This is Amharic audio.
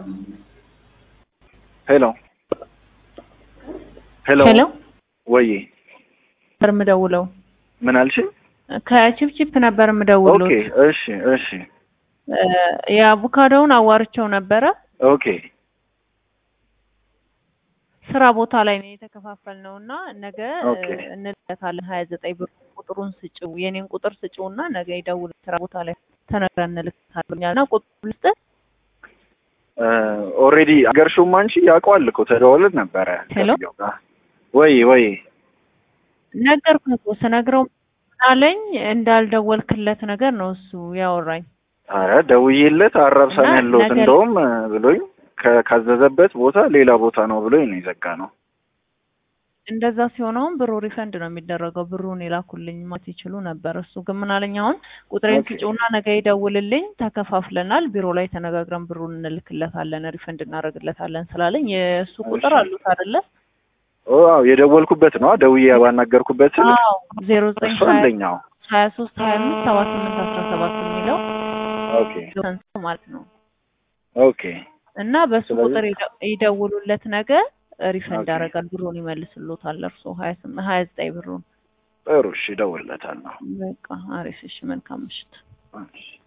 ሄሎ ሄሎ ሄሎ ወይ ነበር የምደውለው ምን አልሽኝ? ከቺፕቺፕ ነበር የምደውለው። ኦኬ እሺ እሺ የአቮካዶውን አዋርቸው ነበረ። ኦኬ ስራ ቦታ ላይ ነው የተከፋፈልነው እና ነገ ኦኬ። እንልካለን። ሀያ ዘጠኝ ብር ቁጥሩን ስጭው የኔን ቁጥር ስጭው እና ነገ ይደውል ስራ ቦታ ላይ ተነግረን እንልካለን እና ቁጥሩ ልስጥ ኦልሬዲ አገርሽውም አንቺ ያውቀዋል እኮ ተደዋውለን ነበረ ሄሎ? ከሰውየው ጋር። ወይ ወይ ነገርኩህ እኮ ስነግረው አለኝ እንዳልደወልክለት ነገር ነው እሱ ያወራኝ። አረ ደውዬለት አራብሳን እና ያለሁት ነገ- እንደውም ብሎኝ ከ- ካዘዘበት ቦታ ሌላ ቦታ ነው ብሎኝ ነው የዘጋ ነው። እንደዛ ሲሆነውን ብሩ ሪፈንድ ነው የሚደረገው። ብሩን የላኩልኝ ማለት ይችሉ ነበር። እሱ ግን ምን አለኝ፣ አሁን ቁጥሬን ኦኬ። ስጭውና ነገ ይደውልልኝ፣ ተከፋፍለናል፣ ቢሮ ላይ ተነጋግረን ብሩን እንልክለታለን፣ ሪፈንድ እናደርግለታለን ስላለኝ የእሱ ቁጥር እሺ። አሉት አይደለ? ኦ አዎ የደወልኩበት ነው ደውዬ ባናገርኩበት ስልክ አዎ ዜሮ ዘጠኝ እሱ አንደኛው። ሀያ ሶስት ሀያ አምስት ሰባ ስምንት አስራ ሰባት የሚለው ኦኬ ሰንስ ማለት ነው ኦኬ እና በሱ ስለዚህ- ቁጥር ይደ- ይደውሉለት ነገ ሪፈንድ ኦኬ። ያደርጋል፣ ብሩን ይመልስሎታል። እርሶ ሀያ ስምንት ሀያ ዘጠኝ ብሩን ጥሩ እሺ እደውልለታለሁ። በቃ አሪፍ። እሺ መልካም ምሽት። እሺ